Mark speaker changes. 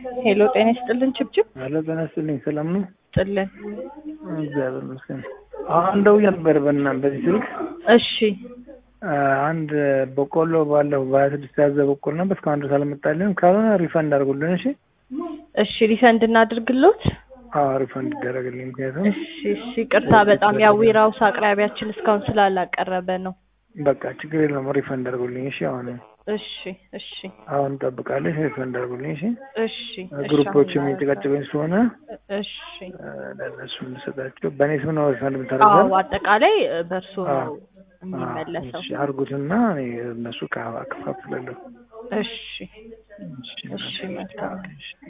Speaker 1: ሄሎ ጤና ይስጥልን ችብችብ
Speaker 2: አለ ጤና ይስጥልኝ። ሰላም ነው?
Speaker 1: ጥልን
Speaker 2: እግዚአብሔር ይመስገን። አሁን ደውዬ ነበር በና በዚህ ስልክ
Speaker 1: እሺ
Speaker 2: አንድ በቆሎ ባለፈው በሀያ ስድስት ያዘ በቆሎ ነበር እስካሁን ድረስ አልመጣልንም። ካልሆነ ሪፈንድ አድርጉልን። እሺ
Speaker 1: እሺ ሪፈንድ እናድርግሎት።
Speaker 2: አዎ ሪፈንድ ይደረግልኝ። ምክንያቱም
Speaker 1: እሺ እሺ ቅርታ በጣም ያው ዊራውስ አቅራቢያችን እስካሁን ስላላቀረበ ነው።
Speaker 2: በቃ ችግር የለም ሪፈንድ አድርጉልኝ። እሺ አሁን
Speaker 1: እሺ እሺ
Speaker 2: አሁን እንጠብቃለሽ። ሪፈንድ አድርጉልኝ። እሺ
Speaker 1: እሺ እሺ
Speaker 2: ግሩፖች
Speaker 1: አሁን
Speaker 2: የሚጨቃጨቀኝ ስለሆነ
Speaker 1: እሺ
Speaker 2: ለእነሱ እንሰጣቸው። በእኔ ስም ነው ሪፈንድ
Speaker 1: አዎ
Speaker 2: የምታደርገው?
Speaker 1: አጠቃላይ በእርሶ
Speaker 2: አዎ።
Speaker 1: ነው የሚመለሰው።
Speaker 2: እሺ አድርጉትና እኔ እነሱ ከፋፍላለሁ።
Speaker 1: እሺ እሺ መልካም